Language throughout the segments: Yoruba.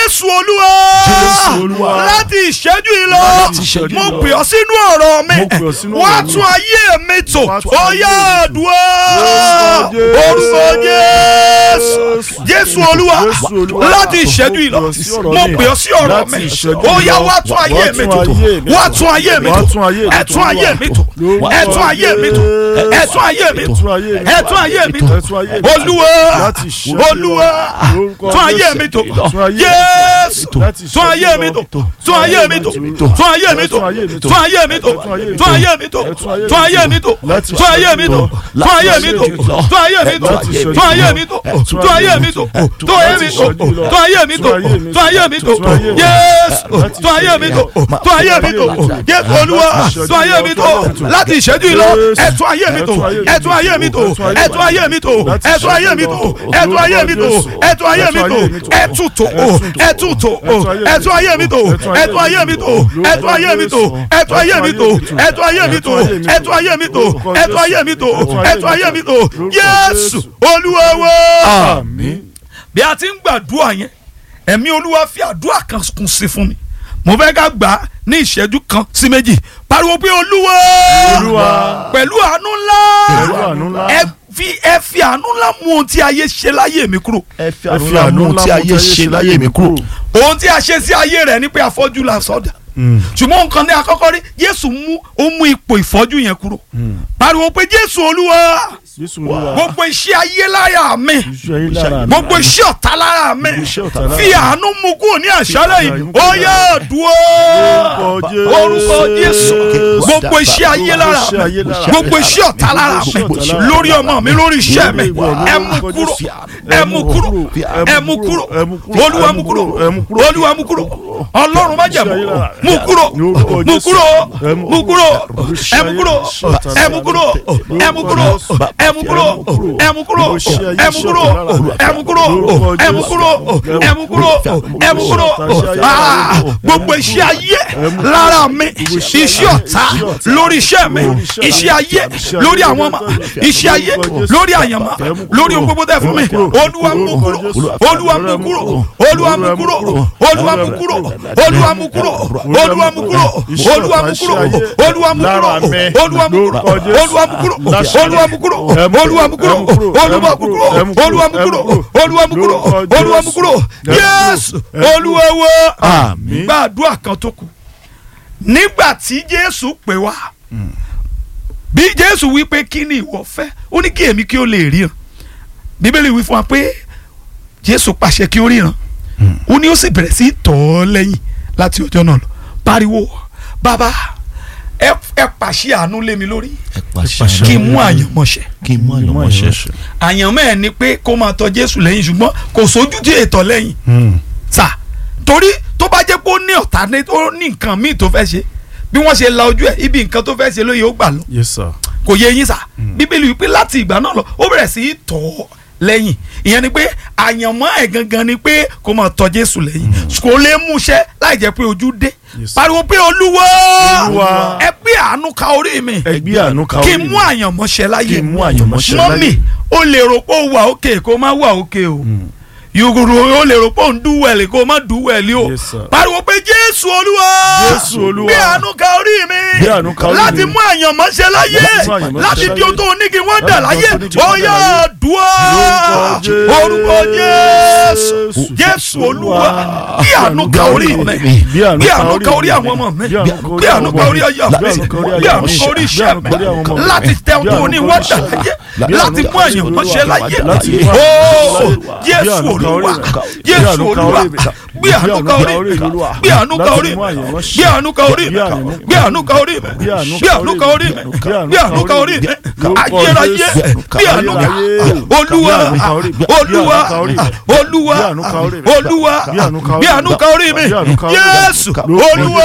jésù olúwa Jésù Olúwa. láti ìṣẹ́jú yìí lọ Láti ìṣẹ́jú mo yìí lọ. pè ọ́ sínú ọ̀rọ̀ mi Mo pè ọ́ sínú wá ọ̀rọ̀ mi. tún ayé mi tò Wá tún ó ayé yá mi tò. àdúrà Jésù. orúkọ jésù Jésù. jésù olúwa Jésù Olúwa. láti ìṣẹ́jú yìí lọ Mo pè ọ́ sí ọ̀rọ̀ mo mi. pè ọ́ sí ọ̀rọ̀ Láti mi ìṣẹ́jú ó yìí yá lọ. wá tún ayé Wá mi tún tò ayé mi wá tò. tún ayé mi Wá tò tún ayé mi ẹ tò. tún ayé mi tò Lórúkọ ẹ tún ayé mi tò ẹ tún ayé mi tò Tún ayé mi tò. ẹ tún ayé mi tò Ẹ tún ayé mi tò. olúwa Láti ìṣẹ́jú yìí lọ. olúwa Lórúkọ tún ayé Jésù. mi tò Tún ayé mi tò. jésù Láti tún ayé ìṣẹ́jú mi lọ. tò tún ayé mi tò tún ayé mi tò tún ayé mi tò tún ayé mi tò tún ayé mi tò Láti tún ayé mi tò tún ayé mi tò tún ayé mi tò Láti ìṣẹ́jú tún ayé lọ. mi tò tún ayé mi tò tún ayé mi tò tún ayé mi tò tún ayé mi tò jésù tún ayé mi tò tún ayé mi tò jésù olúwa tún ayé mi tò láti ìṣẹ́jú yìí lọ ẹ tún ayé mi tò ẹ tún ayé mi tò ẹ tún ayé mi tò ẹ tún ayé mi tò ẹ tún ayé mi tò ẹ tún ayé mi tò ẹ tún tò ẹ tún tò ẹ tún ayé mi tò ẹ tún ayé mi tò ẹ tún ayé mi tò ẹ tún ayé mi tò ẹ tún ayé mi tò ẹ tún ayé mi tò ẹ tún ayé mi tò ẹ tún ayé mi tò Jésù Olúwa wa Àmín. bí a ti ń gbàdúrà yẹn ẹ̀mí olúwa fi àdúrà kan kún sí fún mi mo fẹ́ ká gbà á ní ìṣẹ́jú kan sí méjì pariwo pé olúwa Olúwa. pẹ̀lú àánú ńlá Pẹ̀lú àánú ńlá. ẹ fi ẹ fi àánú ńlá mú ohun tí ayé ṣe láyé mi kúrò ẹ fi Ẹ fi àánú àánú ńlá tí ayé ṣe láyé mi kúrò. ohun tí a ṣe sí ayé rẹ̀ ni pé afọ́jú la sọ́dà ṣùgbọ́n nǹkan ní akọ́kọ́ rí jésù mú ó mú ipò ìfọ́jú yẹn kúrò pariwo pé jésù olúwa Jésù Olúwa. gbogbo iṣẹ́ ayé lára mi Iṣẹ́ ayé lára mi. gbogbo iṣẹ́ ọ̀tá lára mi iṣẹ́ ọ̀tá lára fi mi. àánú mú kúrò ní àṣálẹ̀ yìí ó yá dúró Orúkọ orúkọ jésù Jésù. gbogbo iṣẹ́ ayé lára Gbogbo iṣẹ́ ayé mi lára mi. gbogbo iṣẹ́ ọ̀tá lára mi Gbogbo iṣẹ́ ọ̀tá lára lórí ọmọ mi lórí iṣẹ́ mi Lórí ẹ ìwọ, mú lórúkọ kúrò Jésù. ẹ mú kúrò ẹ mú kúrò ẹ mú kúrò, olúwa ẹ mú mú kúrò kúrò, ẹ mú kúrò. olúwa mú kúrò ọlọ́run má jẹ̀ Iṣẹ́ ayé lára mú kúrò Lórúkọ mú Jésù. kúrò Ẹ mú mú kúrò Iṣẹ́ ẹ mú ayé, kúrò iṣẹ́ ọ̀tá ẹ mú kúrò ẹ mú kúrò ẹ mú kúrò ẹ mú kúrò ẹ mú kúrò ẹ mú kúrò ẹ mú kúrò ẹ mú kúrò ẹ mú kúrò Ah, gbogbo iṣẹ́ ayé lára mi iṣẹ́ ọ̀tá lórí iṣẹ́ mi iṣẹ́ ayé lórí àwọn ọmọ iṣẹ́ ayé lórí àyànmọ́ lórí ohun gbogbo tẹ́ fún mi olúwa mú kúrò olúwa mú kúrò olúwa mú kúrò olúwa mú kúrò olúwa mú kúrò olúwa mú kúrò olúwa mú kúrò olúwa mú kúrò olúwa mú kúrò olúwa mú kúrò olúwa mú kúrò olúwa mú kúrò olúwa mú kúrò olúwa mú kúrò olúwa mú kúrò olúwa mú kúrò yéésù olúwa wá Àmín. gbàdúrà kan tó kù nígbà tí jésù pè wá bí jésù wí pé kí ni ìwọ fẹ́ ó ní kí èmi kí ó lè ríran bíbélì wí fún wa pé jésù pàṣẹ kí ó ríran ó ní ó sì bẹ̀rẹ̀ sí í tọ̀ ọ́ lẹ́yìn láti ọjọ́ náà lọ pariwo bàbá ẹ ẹ pàṣẹ àánú lé mi lórí ẹ pàṣẹ kí n mú àyànmọ́ṣẹ kí n mú àyànmọ́ ṣe. àyànmọ́ ẹ̀ ni pé kó máa tọ̀ jésù lẹ́yìn ṣùgbọ́n kò sójú tí ètò lẹ́yìn sà torí tó bá jẹ́ pé ó ní ọ̀tá ní ó ní nǹkan míì tó fẹ́ ṣe bí wọ́n ṣe la ojú ẹ̀ ibi nǹkan tó fẹ́ ṣe lóye ó gbà lọ Yes sir. kò yé yín sà bíbélì wípé láti ìgbà náà lọ ó bẹ̀rẹ̀ sí í tọ̀ ọ́ lẹ́yìn ìyẹn ni pé àyànmọ́ ẹ̀ gangan ni pé kó máa tọ̀ jésù lẹ́yìn kò lè mú iṣẹ́ láì jẹ́ pé ojú dé Yes. pariwo pé olúwa Olúwa. ẹ gbé àánú ka orí mi Ẹ gbé àánú ka kí orí n mi. mú àyànmọ́ṣẹ́ láyé Kí n mú àyànmọ́ṣẹ́ mọ́mì láyé. o lè rò pé o wà òkè kó o má wà òkè o yògòrò o lè rò pé o ń dúwẹ̀lì kó o má dúwẹ̀lì o Yes, sir. pariwo pé jésù olúwa Jésù Olúwa. gbé àánú ka orí mi Gbé àánú ka orí láti mi. mú àyànmọ́ṣẹ́ láyé Láti mú àyànmọ́ṣẹ́ láti di láyé. ohun tó o ní kí wọ́n dà Láti láyé di ohun tó o ní kí wọ́n ó dà yá láyé. dùá Lórúkọ orúkọ jésù Jésù. jésù olúwa gbé àánú ka orí mi Gbé àánú gbé ka àánú orí ka orí mi. àwọn ọmọ mi Gbé àánú ka orí gbé àánú ka àwọn orí ọmọ ayé mi. mi Gbé àánú ka orí gbé àwọn àánú ka ọmọ orí mi. iṣẹ́ Gbé àánú ka orí àwọn ọmọ mi mi. láti tẹ ohun tó o ní Gbé wọ́n àánú dà ka orí láyé Gbé láti àánú mú ka orí àyànmọ́ṣẹ́ láyé Láti mú ó àyànmọ́ṣẹ́ láyé. jésù Gbé àánú ka orí olúwa mi. jésù Gbé àánú ka olúwa orí mi. gbé àánú ka orí mi Olúwa. gbé àánú ka Láti orí mú mi àyànmọ́ṣẹ́. gbé àánú ka orí mi Gbé àánú gbé àánú ka orí mi Gbé àánú gbé àánú ka orí mi gbé àánú ka orí mi Lórúkọ ayérayé Jésù. gbé àánú ka Ayérayé. olúwa Gbé àánú ka orí mi. olúwa Gbé àánú ka orí mi. olúwa Gbé àánú ka orí mi. olúwa Gbé àánú ka orí mi. gbé àánú ka orí mi Gbé àánú ka orí mi. jésù Lórúkọ olúwa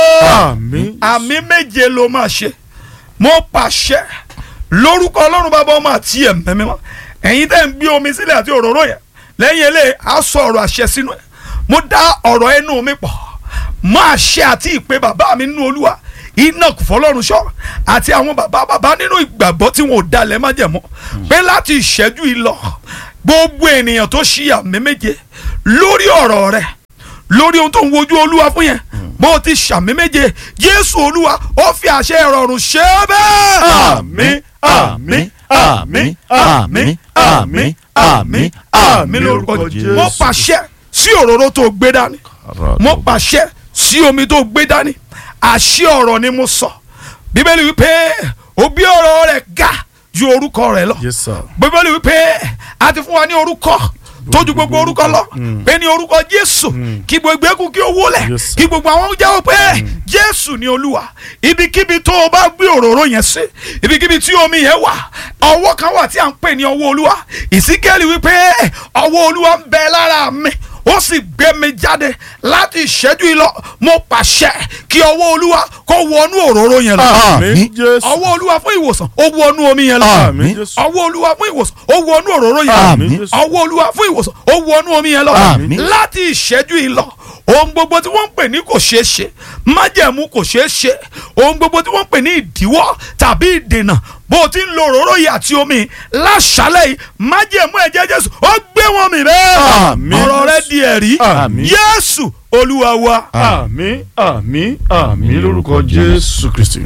wá Àmín. àmì méje ló máa ṣe mo pàṣẹ lórúkọ ọlọ́run bàbá ọmọ àti ẹ̀mẹ́ mímọ́ ẹ̀yin tẹ́ ń gbé omi sílẹ̀ àti òróró yẹn lẹ́yìn eléyìí á sọ ọ̀rọ̀ àṣẹ sínú ẹ̀ mo dá ọ̀rọ̀ ẹnu mi pọ̀ máa ṣe àti ìpè bàbá mi nínú olúwa iná kò fọlọ́run ṣọ́ àti àwọn bàbá bàbá nínú ìgbàgbọ́ tí wọn ò dalẹ̀ má jẹ̀mọ́ pé láti ìṣẹ́jú yìí lọ gbogbo ènìyàn tó ṣí àmì méje lórí ọ̀rọ̀ rẹ̀ lórí ohun tó ń wojú olúwa fún yẹn bó o ti ṣàmì méje jésù olúwa ó fi àṣẹ ìrọ̀rùn ṣe é bẹ́ẹ̀. àmín àmín àmín àmín àmín àmín àmín lórúkọ jésù. mo pàṣẹ sí òróró tó gbé dání mo pàṣẹ sí omi tó gbé dání àṣẹ ọ̀rọ̀ ni mo sọ bíbélì wípé òbí ọ̀rọ̀ rẹ̀ ga ju orúkọ rẹ̀ lọ yes sir. bíbélì wípé a ti fún wa ní orúkọ tójú gbogbo orúkọ lọ pé ní orúkọ jésù kí gbogbo eku kí ó wólẹ̀ Yes, sir. kí gbogbo àwọn jẹ́wọ́ pé jésù ni olúwa ibikíbi tó o bá gbé òróró yẹn sí ibikíbi tí omi yẹn wà ọwọ́ kan wà tí à ń pè ní ọwọ́ olúwa ìsíkẹ́lì wípé ọwọ́ olúwa ń bẹ lára mi ó sì gbé mi jáde láti ìṣẹ́jú yìí lọ mo pàṣẹ kí ọwọ́ olúwa kó wọnú òróró yẹn lọ àmín jésù. ọwọ́ olúwa fún ìwòsàn ó wọnú omi yẹn lọ àmín jésù. ọwọ́ olúwa fún ìwòsàn ó wọnú òróró yẹn Àmín. ọwọ́ olúwa fún ìwòsàn ó wọnú omi yẹn lọ Àmín. láti ìṣẹ́jú yìí lọ ohun gbogbo tí wọ́n ń pè ní kò ṣeé ṣe májẹ̀mú kò ṣeé ṣe ohun gbogbo tí wọ́n ń pè ní ìdíwọ́ tàbí ìdènà bó o ti ń lo òróró yìí àti omi láṣálẹ̀ yìí májẹ̀mú ẹ̀jẹ̀ jésù ó gbé wọn mì bẹ́ẹ̀ Àmín. ọ̀rọ̀ rẹ di ẹ̀rí Àmín. yésù olúwa wa. àmín àmín àmín lórúkọ jésù kristi.